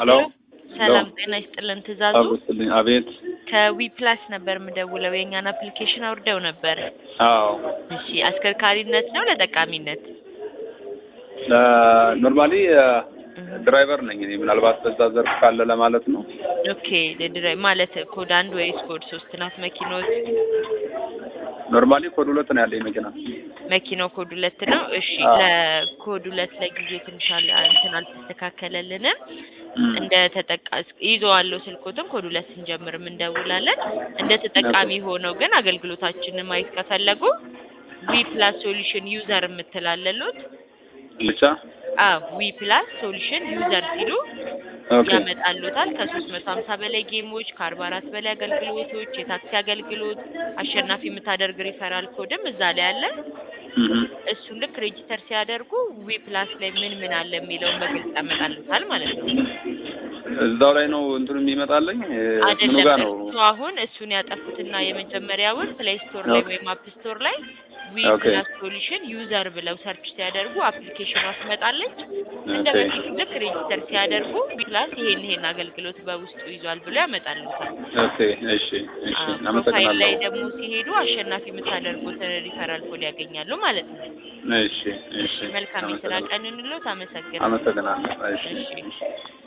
ሄሎ ሰላም ጤና ይስጥልን። ትእዛዙ አብስልኝ። አቤት። ከዊ ፕላስ ነበር የምደውለው። የእኛን አፕሊኬሽን አውርደው ነበር። አዎ እሺ፣ አሽከርካሪነት ነው ለጠቃሚነት? ኖርማሊ ድራይቨር ነኝ እኔ። ምናልባት በዛ ዘርፍ ካለ ለማለት ነው። ኦኬ ለድራይ ማለት ኮድ አንድ ወይስ ኮድ ሶስት ናት መኪኖች? ኖርማሊ ኮድ ሁለት ነው ያለኝ መኪና። መኪናው ኮድ ሁለት ነው። እሺ አዎ። ለኮድ ሁለት ለጊዜ ትንሽ አለ- እንትን አልተስተካከለልንም። እንደ ተጠቃ ይዘዋለሁ ስልኮትን ኮድ ሁለት ስንጀምርም እንደውላለን። እንደ ተጠቃሚ ሆነው ግን አገልግሎታችንን ማየት ከፈለጉ ዊ ፕላስ ሶሉሽን ዩዘር የምትላለሉት ብቻ አዎ ዊ ፕላስ ሶሉሽን ዩዘር ሲሉ ኦኬ ያመጣሉታል። ከሶስት መቶ ሀምሳ በላይ ጌሞች ከአርባ አራት በላይ አገልግሎቶች፣ የታክሲ አገልግሎት፣ አሸናፊ የምታደርግ ሪፈራል ኮድም እዛ ላይ አለ። እህ እሱን ልክ ሬጂስተር ሲያደርጉ ዊ ፕላስ ላይ ምን ምን አለ የሚለውን በግልጽ ያመጣሉታል ማለት ነው። እዛው ላይ ነው እንትኑ የሚመጣልኝ እ፣ ምኑ አይደለም ጋር ነው? እሱ አሁን እሱን ያጠፉትና የመጀመሪያውን ፕሌይ ስቶር ላይ ኦኬ። ወይም አፕ ስቶር ላይ ዊ ኦኬ። ፕላስ ሶሉሽን ዩዘር ብለው ሰርች ሲያደርጉ አፕሊኬሽኗ ትመጣለች። እንደ ኦኬ በፊቱ ልክ ሬጂስተር ሲያደርጉ ዊ ፕላስ ይሄን ይሄን አገልግሎት በውስጡ ይዟል ብሎ ያመጣሉታል። ኦኬ። እሺ እሺ፣ አዎ፣ ፕሮፋይል አመሰግናለሁ። ላይ ደግሞ ሲሄዱ አሸናፊ የምታደርጉትን ሪፈራል ኮድ ያገኛሉ ማለት ነው። እሺ እሺ፣ መልካም የስራ አመሰግናለሁ። ቀን እንሎት። አመሰግናለሁ። አመሰግናለሁ። እሺ እሺ